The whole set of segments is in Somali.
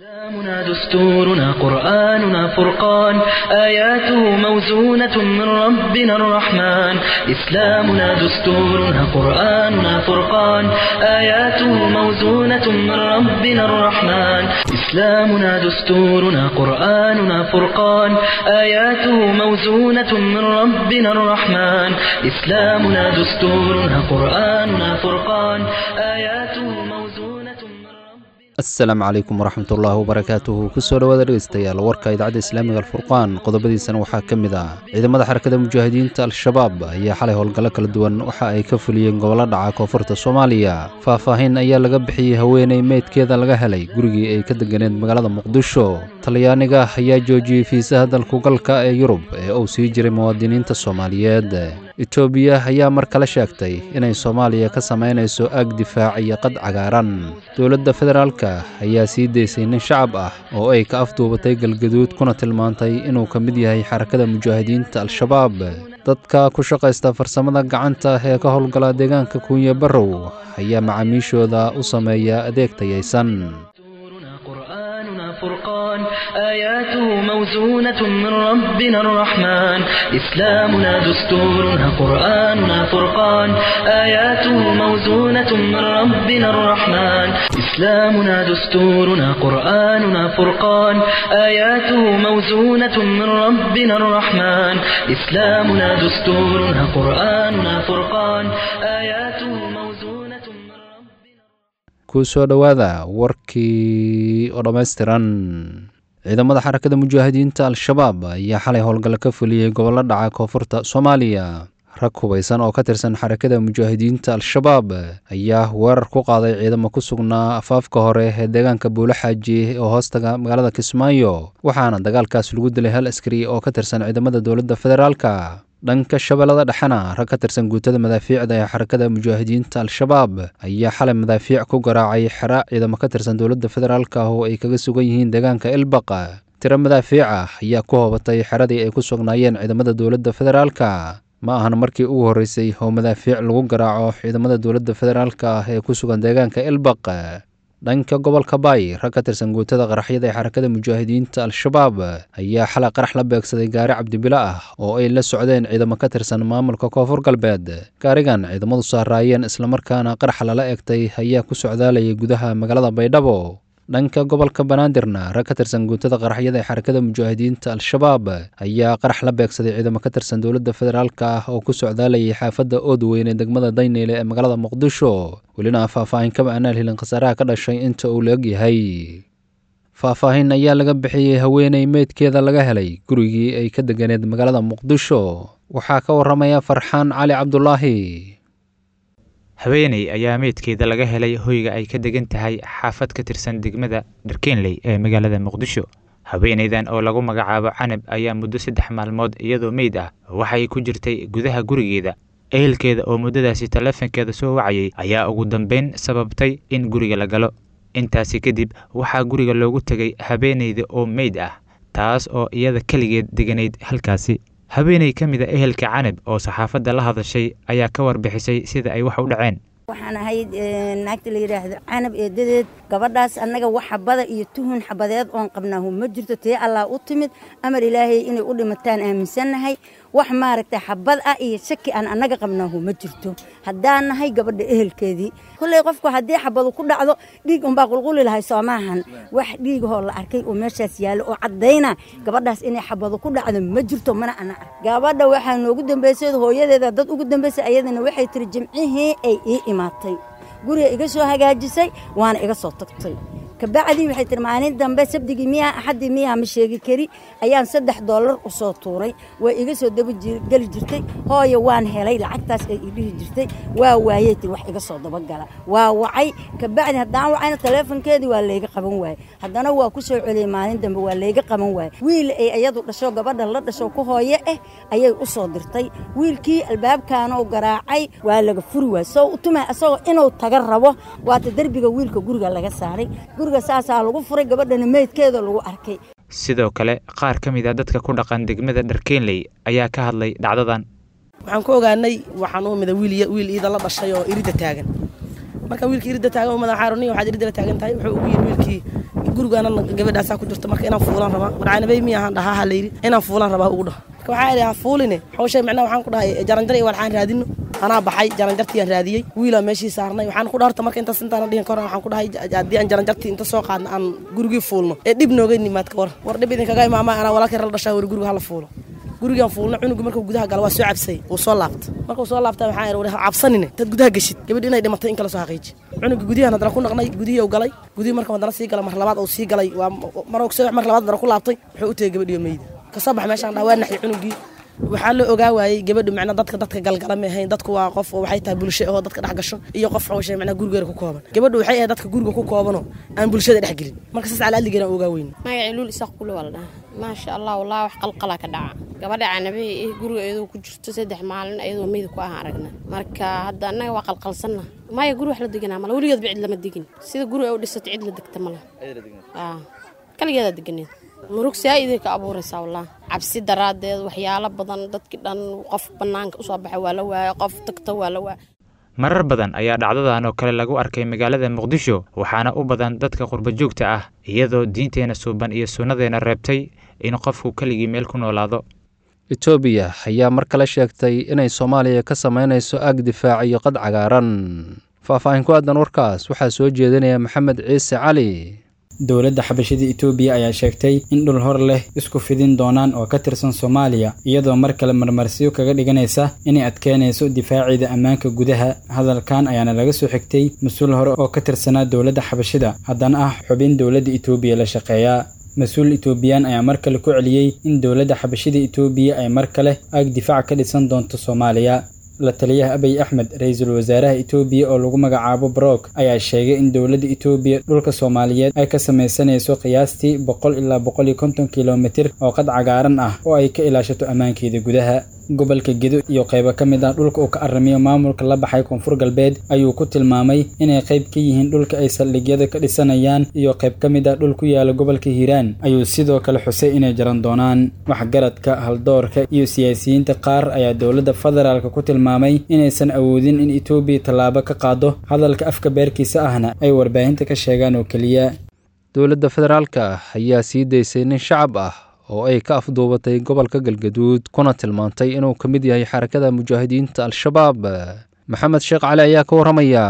إسلامنا دستورنا قرآننا فرقان آياته موزونة من ربنا الرحمن إسلامنا دستورنا قرآننا فرقان آياته موزونة من ربنا الرحمن إسلامنا دستورنا قرآننا فرقان آياته موزونة من ربنا الرحمن إسلامنا دستورنا قرآننا فرقان آياته موزونة من ربنا asalaamu calaykum waraxmatullaahi wabarakaatuhu kusoo dhowaada dhegeystayaal warka idaacadda islaamiga alfurqaan qodobadiisana waxaa ka mid ah ciidamada xarakada mujaahidiinta al-shabaab ayaa xalay howlgallo kala duwan waxa ay ka fuliyeen gobollo dhaca koonfurta soomaaliya faahfaahin ayaa laga bixiyey haweeney meydkeeda laga helay gurigii ay ka deganeed magaalada muqdisho talyaaniga ayaa joojiyey fiisaha dalkugalka ee yurub ee uu sii jiray muwaadiniinta soomaaliyeed etoobiya ayaa mar kale sheegtay inay soomaaliya ka samaynayso aag difaac iyo qad cagaaran dowladda federaalka ayaa sii daysay nin shacab ah oo ay ka afduubatay galgaduud kuna tilmaantay inuu ka mid yahay xarakada mujaahidiinta al-shabaab dadka ku shaqaysta farsamada gacanta ee ka howlgala deegaanka kuunye barrow ayaa macaamiishooda u sameeya adeeg tayaysan دستورنا قرآننا فرقان آياته موزونة من ربنا الرحمن إسلامنا دستورنا قرآننا فرقان آياته موزونة من ربنا الرحمن إسلامنا دستورنا قرآننا فرقان آياته موزونة من ربنا الرحمن إسلامنا دستورنا قرآننا فرقان آياته موزونة من ربنا ku soo dhowaada warkii oo dhammaystiran ciidamada xarakada mujaahidiinta al-shabaab ayaa xalay howlgallo ka fuliyey gobollo dhaca koonfurta soomaaliya rag hubaysan oo ka tirsan xarakada mujaahidiinta al-shabaab ayaa weerar ku qaaday ciidamo ku sugnaa afaafka hore ee deegaanka buulo xaaji oo hoostaga magaalada kismaayo waxaana dagaalkaas lagu dilay hal askari oo ka tirsan ciidamada dowladda federaalka dhanka shabeellada dhexena rag ka tirsan guutada madaafiicda ee xarakada mujaahidiinta al-shabaab ayaa xalay madaafiic ku garaacay xera ciidamo ka tirsan dowladda federaalk ah oo ay kaga sugan yihiin deegaanka elbaq tiro madaafiic ah ayaa ku hoobatay xeradii ay ku sugnaayeen ciidamada dowladda federaalka ma ahan markii ugu horreysay oo madaafiic lagu garaaco ciidamada dowladda federaalk ah ee ku sugan deegaanka elbaq dhanka gobolka baay rag ka tirsan guutada qaraxyada ee xarakada mujaahidiinta al-shabaab ayaa xalay qarax la beegsaday gaari cabdibilo ah oo ay la socdeen ciidamo ka tirsan maamulka koonfur galbeed gaarigan ciidamadu saaraayeen islamarkaana qarax lala egtay ayaa ku socdaalayay gudaha magaalada baydhabo dhanka gobolka banaadirna rag ka tirsan guutada qaraxyada ee xarakada mujaahidiinta al-shabaab ayaa qarax la beegsaday ciidamo ka tirsan dowladda federaalk ah oo ku socdaalayay xaafadda oodweyn ee degmada dayneyle ee magaalada muqdisho welina faahfaahin kama aanaan helin khasaaraha ka dhashay inta uu la egyahay faahfaahin ayaa laga bixiyey haweeney meydkeeda laga helay gurigii ay ka deganeed magaalada muqdisho waxaa ka waramaya farxaan cali cabdulaahi haweeney ayaa meydkeeda laga helay hoyga ay ka degan tahay xaafad ka tirsan degmada dharkeenley ee magaalada muqdisho haweeneydan oo lagu magacaabo canab ayaa muddo saddex maalmood iyadoo meyd ah waxay ku jirtay gudaha gurigeeda ehelkeeda oo muddadaasi taleefankeeda soo wacayay ayaa ugu dambeyn sababtay in guriga la galo intaasi kadib waxaa guriga loogu tegay haweeneyda oo meyd ah taas oo iyada keligeed deganayd halkaasi haweeney ka mid a ehelka canab oo saxaafadda la hadashay ayaa ka warbixisay sida ay wax u dhaceen waxaan ahayd naagta la yidhaahdo canab eedadeed gabadhaas annaga wax xabada iyo tuhun xabadeed oon qabnaahu ma jirto tee allah u timid amar ilaahay inay u dhimataan aaminsannahay wax maaragtay xabad ah iyo shaki aan annaga qabnaahu ma jirto haddaan nahay gabadha ehelkeedii kolley qofku haddii xabadu ku dhacdo dhiig unbaa qulquli lahay soomaahan wax dhiigahoo la arkay oo meeshaas yaallo oo caddayna gabadhaas inay xabadu ku dhacdo ma jirto mana ana ark gabadha waxaa noogu dambaysay hooyadeeda dad ugu dambaysay ayadana waxay tiri jimcihii ay ii imaatay guriga iga soo hagaajisay waana iga soo tagtay kabacdii waxay tiri maalin dambe sabdigii miyaa axaddii miyaa ma sheegi kari ayaan saddex dollar u soo tuuray way iga soo dabageli jirtay hooya waan helay lacagtaas ay idhihi jirtay waa waayey tiri wax iga soo dabagala waa wacay kabacdi haddaan wacayna taleefonkeedii waa layga qaban waaye haddana waa ku soo celiyey maalin dambe waa layga qaban waaye wiil ay iyadu dhasho gabadha la dhasho ku hooye ah ayay u soo dirtay wiilkii albaabkaanoo garaacay waa laga furi waay soo utuma isagoo inuu taga rabo waata derbiga wiilka guriga laga saaray saasaa lagu furay gabadhana meydkeeda lagu arkay sidoo kale qaar ka mid a dadka ku dhaqan degmada dharkeenley ayaa ka hadlay dhacdadan waxaan ku ogaanay waxaan u mida wiil iida la dhashay oo irida taagan marka wiilkii iridda taagan madax xaaruniya waxaad iridda taagan tahay wuxuu ugu yidhi wiilkii gurigaana gabadhaasaa ku jirta marka inaan fuulaan rabaa warcaanabey miya ahaan dhahaa ha layidhi inaan fuulaan rabaa ugu dhaha marka waxaa idhi ha fuuline hawshay macnaha waxaan ku dhahay jaranjar iyo walxaan raadino anaa baxay jaranjartiiyaan raadiyey wiilaa meeshii saarnay waxaan ku dhaarta marka intaas intaana dhihin kahor waxaan ku dhahay haddii aan jaranjartii inta soo qaadna aan gurigii fuulno ee dhib nooga nimaad ka war war dhib idinkaga imaama anaa walaalkay la dhashaa war guriga hala fuulo gurigaan fuulna cunugu markuu gudaha gala waa soo cabsay wuu soo laabta markuu soo laabta waxaan idhi war cabsanine tad gudaha geshid gabadh inay dhimatay in kala soo xaqiiji cunuga gudiyahan haddana ku naqnay gudihii uu galay gudihii marka haddana sii galay mar labaad uu sii galay waa mar ogso mar labaad haddana ku laabtay wuxuu u tegey gabadhiyo meyda kasoo bax meeshaan dhaa waa naxay cunugii waxaa la ogaa waayey gabadhu macna dadka dadka galgala ma ahayn dadku waa qof waxay tahay bulsho oo dadka dhex gasho iyo qof xawshay macna gurigeeda ku kooban gabadhu waxay ahayd dadka guriga ku koobanoo aan bulshada dhex gelin marka saas cala adligeena ogaa weyn magacii luul isaaq kule waa la dhahaa maasha allah wallaahi wax qalqala ka dhaca gabadha canabe eh guriga iyadoo ku jirto saddex maalin iyadoo meyda ku ah aragna marka hadda annaga waa qalqalsanna maya guri wax la deganaa mala weligeedba cid lama degin sida guri ay u dhisato cid la degta mala kaligeedaa deganeed murug saa-iday ka abuuraysaa wallah cabsi daraaddeed waxyaalo badan dadkii dhan qof bannaanka usoo baxay waa la waaya qof tagta waa la waaya marar badan ayaa dhacdadan oo kale lagu arkay magaalada muqdisho waxaana u badan dadka qurbajoogta ah iyadoo diinteenna suuban iyo sunnadeena reebtay in qofku keligii meel ku noolaado etoobiya ayaa mar kale sheegtay inay soomaaliya ka samaynayso aag difaac iyo qad cagaaran faahfaahin ku aadan warkaas waxaa soo jeedinaya maxamed ciise cali dowladda xabashada etoobiya ayaa sheegtay in dhul hor leh isku fidin doonaan oo ka tirsan soomaaliya iyadoo mar kale marmarsiyo kaga dhiganaysa inay adkeynayso difaaceeda ammaanka gudaha hadalkan ayaana laga soo xigtay mas-uul hore oo ka tirsanaa dowladda xabashida haddana ah xubin dowladda etoobiya la shaqeeya mas-uul etoobiyaan ayaa mar kale ku celiyey in dowladda xabashida etoobiya ay mar kale aag difaac ka dhisan doonto soomaaliya la taliyaha abiy axmed ra-iisul wasaaraha etoobiya oo lagu magacaabo brock ayaa sheegay in dowladda etoobiya dhulka soomaaliyeed ay ka samaysanayso qiyaastii boqol ilaa boqol iyo konton kilomitir oo qad cagaaran ah oo ay ka ilaashato ammaankeeda gudaha gobolka gedo iyo qaybo ka mid ah dhulka uu ka aramiyo maamulka la baxay koonfur galbeed ayuu ku tilmaamay inay qayb ka yihiin dhulka ay saldhigyada ka dhisanayaan iyo qayb ka mid ah dhul ku yaala gobolka hiiraan ayuu sidoo kale xusay inay jaran doonaan waxgaradka haldoorka iyo siyaasiyiinta qaar ayaa dowladda federaalk ku tilmaamay inaysan awoodin in etoobiya tallaabo ka qaado hadalka afka beerkiisa ahna ay warbaahinta ka sheegaan oo keliya dowladda federaalka ayaa sii daysay nin shacab ah oo ay ka afduubatay gobolka galgaduud kuna tilmaantay inuu ka mid yahay xarakada mujaahidiinta al-shabaab maxamed sheekh cali ayaa ka warramaya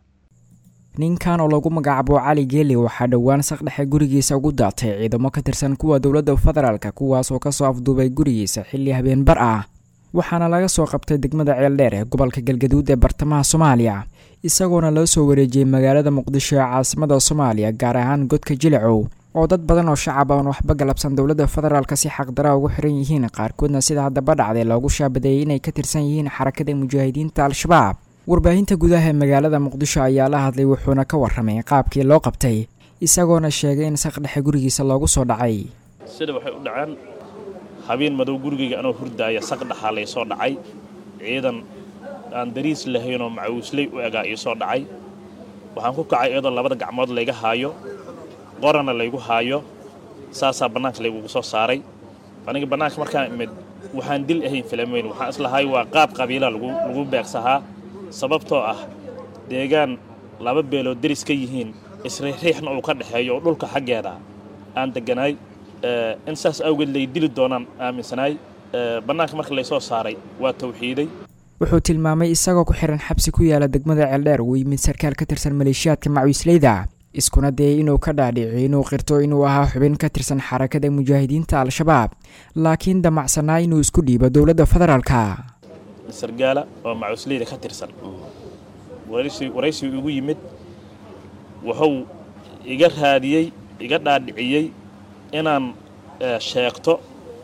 ninkan oo lagu magacaabo cali geeli waxaa dhowaan saqdhexe gurigiisa ugu daatay ciidamo ka tirsan kuwa dowladda federaalka kuwaas oo kasoo afduubay gurigiisa xilli habeenbar ah waxaana laga soo qabtay degmada ceeldheer ee gobolka galgaduud ee bartamaha soomaaliya isagoona loo soo wareejiyey magaalada muqdisho ee caasimada soomaaliya gaar ahaan godka jilicow oo dad badan oo shacab aan waxba galabsan dowladda federaalka si xaqdara ugu xiran yihiin qaarkoodna sida haddaba dhacday loogu shaabadeeyey inay ka tirsan yihiin xarakada mujaahidiinta al-shabaab warbaahinta gudaha ee magaalada muqdisho ayaa la hadlay wuxuuna ka warramay qaabkii loo qabtay isagoona sheegay in saqdhexe gurigiisa loogu soo dhacay sida waxay u dhaceen habeen madow gurigayga anoo hurdaaya saqdhaxaa lay soo dhacay ciidan aan dariis lahaynoo macawisley u egaa ii soo dhacay waxaan ku kacay iyadoo labada gacmood layga haayo qorana laygu haayo saasaa bannaanka laygugu soo saaray aniga bannaanka markaan imid waxaan dil ahayn filameyn waxaan islahay waa qaab qabiila lagu beegsahaa sababtoo ah deegaan laba beelood deris ka yihiin isriixriixna uu ka dhexeeyo oo dhulka xaggeeda aan degganaay in saas awgeed lay dili doonaan aaminsanaay bannaanka marka laysoo saaray waa tawxiiday wuxuu tilmaamay isagoo ku xiran xabsi ku yaala degmada ceeldheer uu yimid sarkaal ka tirsan maleeshiyaadka macwiisleyda iskuna dayay inuu ka dhaadhiciyo inuu qirto inuu ahaa xubin ka tirsan xarakada mujaahidiinta al-shabaab laakiin damacsanaa inuu isku dhiibo dowladda federaalka sargaala oo macusleyda ka tirsan waraysigu igu yimid wuxuu iga raadiyey iga dhaadhiciyey inaan sheegto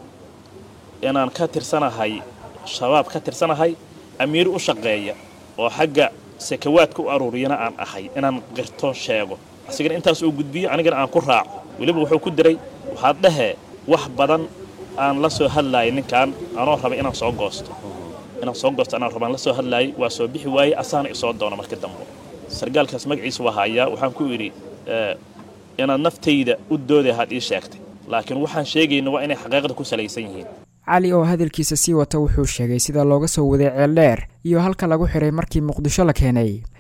inaan ka tirsanahay shabaab ka tirsanahay amiir u shaqeeya oo xagga sakawaadka u aruuriyana aan ahay inaan qirto sheego asigana intaas uu gudbiyo anigana aan ku raaco weliba wuxuu ku diray waxaad dhahee wax badan aan la soo hadlaayay ninkan anoo rabay inaan soo goosto inaan soo goosto anaan rabaan la soo hadlaayay waa soo bixi waayey asaana isoo doona marka dambe sargaalkaas magaciisa waa hayaa waxaan ku idhi inaad naftayda u dooday ahaad ii sheegtay laakiin waxaan sheegayna waa inay xaqiiqda ku salaysan yihiin cali oo hadalkiisa sii wata wuxuu sheegay sida looga soo waday ceeldheer iyo halka lagu xiray markii muqdisho la keenay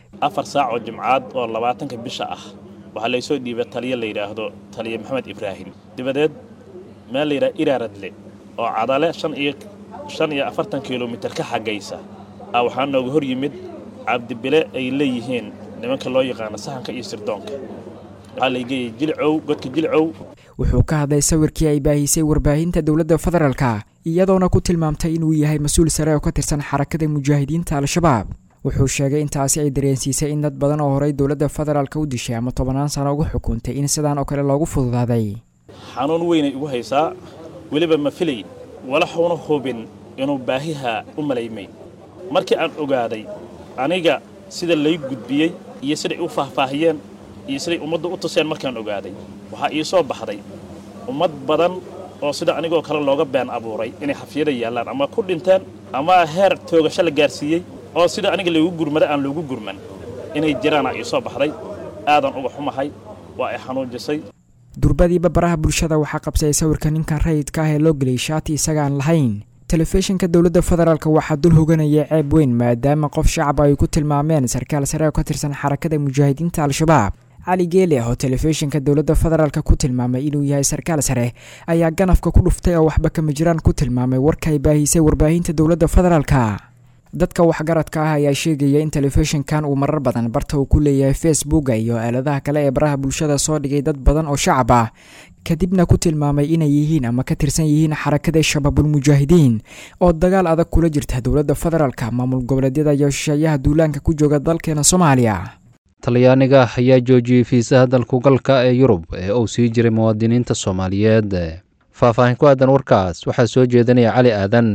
afar saac oo jimcaad oo labaatanka bisha ah waxaa laysoo dhiibay taliya la yidhaahdo taliya maxamed ibraahim dibadeed meel la yidhaha iraaradle oo cadale shan iyo shan iyo afartan kilomitir ka xaggaysa a waxaa nooga hor yimid cabdibile ay leeyihiin nimanka loo yaqaano sahanka iyo sirdoonka waxaa laygeeyay jilcow godka jilcow wuxuu ka hadlay sawirkii ay baahisay warbaahinta dowladda federaalka iyadoona ku tilmaamtay inuu yahay mas-uul sare oo ka tirsan xarakada mujaahidiinta al-shabaab wuxuu sheegay intaasi ay dareensiisay in dad badan oo horey dowladda federaalka u dishay ama tobannaan sano ugu xukuntay in sidaan oo kale loogu fududaaday xanuun weynay igu haysaa weliba ma filay walaxuuna hubin inuu baahiha u malaymay markii aan ogaaday aniga sida lay gudbiyey iyo siday u faahfaahiyeen iyo siday ummaddu u tuseen markaan ogaaday waxaa ii soo baxday ummad badan oo sida anigoo kale looga been abuuray inay xafiyada yaallaan ama ku dhinteen ama heer toogasho la gaarsiiyey oo sida aniga laygu gurmada aan loogu gurman inay jiraana ii soo baxday aadan uga xumahay waa ay xanuujisay durbadiiba baraha bulshada waxaa qabsayay sawirka ninkan rayidka ah ee loo geliyay shaati isagaan lahayn telefishinka dowladda federaalk waxaa dul hoganaya ceeb weyn maadaama qof shacab ay ku tilmaameen sarkaal sare oo ka tirsan xarakada mujaahidiinta al-shabaab cali geele oo telefishinka dowladda federaalk ku tilmaamay inuu yahay sarkaal sare ayaa ganafka ku dhuftay oo waxba kama jiraan ku tilmaamay warka ay baahisay warbaahinta dowladda federaalka dadka waxgaradka ah ayaa sheegaya in telefishinkan uu marar badan barta uu ku leeyahay facebooka iyo aaladaha kale ee baraha bulshada soo dhigay dad badan oo shacab ah kadibna ku tilmaamay inay yihiin ama ka tirsan yihiin xarakada shabaabulmujaahidiin oo dagaal adag kula jirta dowladda federaalka maamul goboleedyada iyo shisheeyaha duulaanka ku jooga dalkeena soomaaliya talyaaniga ayaa joojiyey fiisaha dalkugalka ee yurub ee uu sii jiray muwaadiniinta soomaaliyeed faahfaahin ku aadan warkaas waxaa soo jeedinaya cali aadan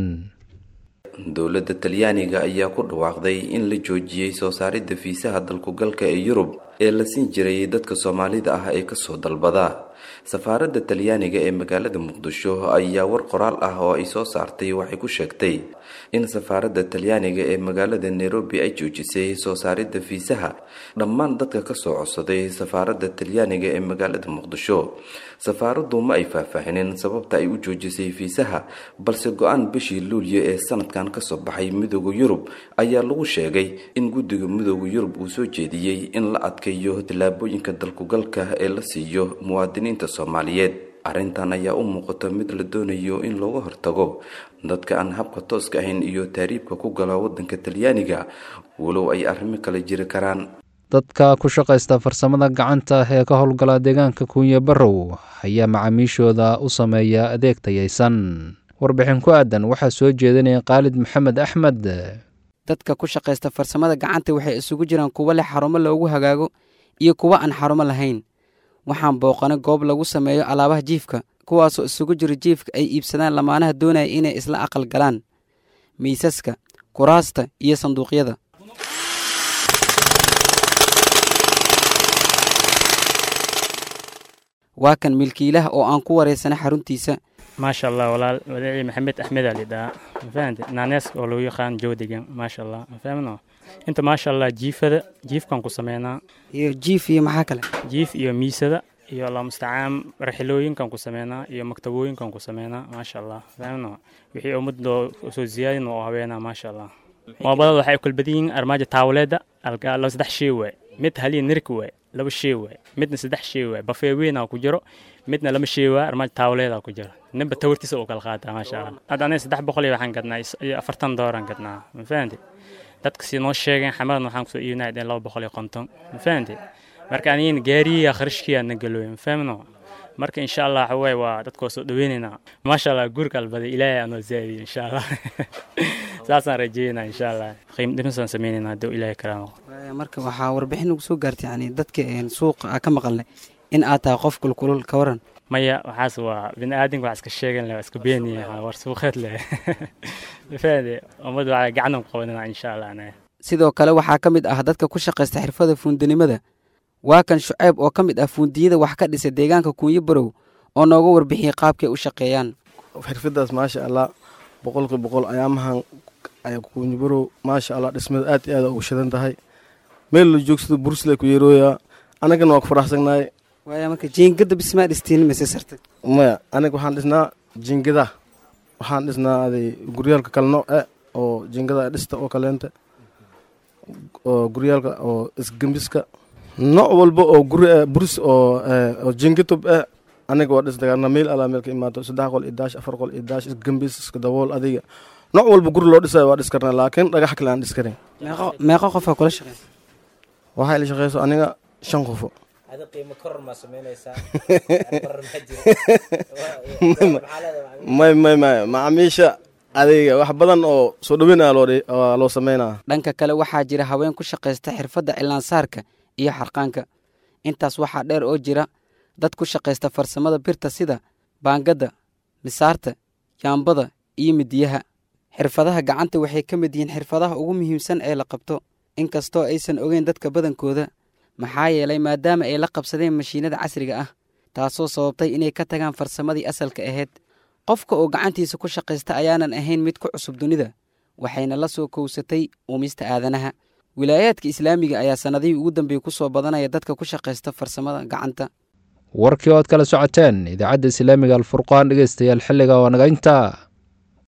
dowladda talyaaniga ayaa ku dhawaaqday in la joojiyey soo saaridda fiisaha dalkugalka ee yurub ee la siin jiray dadka soomaalida ah ee kasoo dalbada safaaradda talyaaniga ee magaalada muqdisho ayaa war qoraal ah oo ay soo saartay waxay ku sheegtay in safaaradda talyaaniga ee magaalada nairobi ay joojisay soo saaridda fiisaha dhammaan dadka kasoo codsaday safaaradda talyaaniga ee magaalada muqdisho safaaraddu ma ay faahfaahinin sababta ay u joojisay fiisaha balse go-aan bishii luulyo ee sanadkan kasoo baxay midooda yurub ayaa lagu sheegay in guddiga midooda yurub uu soo jeediyey in la adkeeyo tallaabooyinka dalkugalka ee la siiyo muwaadiniinta soomaaliyeed arrintan ayaa u muuqata mid la doonayo in looga hortago dadka aan habka tooska ahayn iyo taariibka ku gala waddanka talyaaniga walow ay arrimo kale jiri karaan dadka ku shaqaysta farsamada gacanta ee ka howlgala deegaanka kuunye barrow ayaa macaamiishooda u sameeya adeeg tayaysan warbixin ku aadan waxaa soo jeedinaya khaalid maxamed axmed dadka ku shaqaysta farsamada gacanta waxay isugu jiraan kuwo leh xarumo loogu hagaago iyo kuwo aan xarumo lahayn waxaan booqanay goob lagu sameeyo alaabaha jiifka kuwaasoo isugu jiro jiifka ay iibsadaan lamaanaha doonaya inay isla aqal galaan miisaska kuraasta iyo sanduuqyada waa kan milkiilaha oo aan ku wareysanay xaruntiisa maasha allah walaal wadaci maxamed axmed ali dhaa mafahante naaneeska oo lagu yaqaan joodigan maasha allah mafahmno inta maasha allah jiifada jiifkan ku sameynaa iyo jiif iyo maxaa kale jiif iyo miisada iyo lamustacaan raxilooyinkan ku sameynaa iyo maktabooyinkan ku sameynaa maasha allah fahmno wixii ummadoo soo ziyaadin oo haweenaa maasha allah moobadada waxay kala badan yihiin armaajo taawleeda algaalo saddex shay waay mid haliya nirik waay laba shay waay midna saddex shay waay bafee weynaa ku jiro midna lama shay waay armaajo taawleeda ku jiro ninba tawartiisa uu kala qaataa maasha allah hadda aniga saddex boqol iyo waxaan gadnaa iyo afartan dooran gadnaa ma fahanti dadka si noo sheegeen xamadan waxaan kusoo iibinaa dheen laba boqol iyo konton ma fahanti marka anigina gaariya kharashkiyaa na galooy ma fahmno marka insha allah waxa waaye waa dadkoo soo dhaweynaynaa maasha allah guurka albaday ilaahay aanoo zaadiyo insha allah saasaan rajeynaa insha allah qiim dhimisaan sameynaynaa hadduu ilaahay karaamo marka waxaa warbixin ugu soo gaartay yani dadka suuqa aa ka maqalnay in aad tahay qof kulkulul ka waran maya waxaas waa bini aadamka wax iska sheegan leh waa iska beeniya war suuqeed leh faade ummad waa gacanan ku qabanana insha allah anaga sidoo kale waxaa ka mid ah dadka ku shaqaysta xirfada fuundinimada waa kan shuceyb oo ka mid ah fuundiyada wax ka dhisay deegaanka kuunyo barow oo nooga warbixiyey qaabkay u shaqeeyaan xirfadaas maasha allah boqolki boqol ayaamahan kuunyo barow maasha allah dhismada aad iyo aad ugu shidan tahay meel la joogsado bursle ku yeerooyaa anagana waa ku faraxsagnahay waaya marka jiingada bismaa dhistiin mise sartay maya aniga waxaan dhisnaa jiingada waxaan dhisnaa aday guryaalka kale nooce oo jiingada dhista oo kaleenta oo guryaalka oo isgembiska nooc walba oo guri ah buris oo oo jingitub ah aniga waa dhis dagaarna meel alaa meel ka imaato saddex qol iyo daash afar qol iyo daash isgembis iska dabool adiga nooc walba guri loo dhisayo waa dhis karnaa laakiin dhagax kale aan dhis karin meeqo qofaa kula shaqeysa waxaa ila shaqeyso aniga shan qofo may may may macaamiisha adiga wax badan oo soo dhaweynaya loo loo sameynaa dhanka kale waxaa jira haween ku shaqaysta xirfadda cilaansaarka iyo xarqaanka intaas waxaa dheer oo jira dad ku shaqaysta farsamada birta sida baangadda misaarta yaambada iyo midiyaha xirfadaha gacanta waxay ka mid yihiin xirfadaha ugu muhiimsan ee la qabto inkastoo aysan ogeyn dadka badankooda maxaa yeelay maadaama ay la qabsadeen mashiinada casriga ah taasoo sababtay inay ka tagaan farsamadii asalka ahayd qofka oo gacantiisa ku shaqaysta ayaanan ahayn mid ku cusub dunida waxayna la soo kowsatay uumista aadanaha wilaayaadka islaamiga ayaa sannadihii ugu dambeeyey ku soo badanaya dadka ku shaqaysta farsamada gacanta warkii ood kala socoteen idaacadda islaamiga alfurqaan dhegeystayaal xilliga waa naga intaa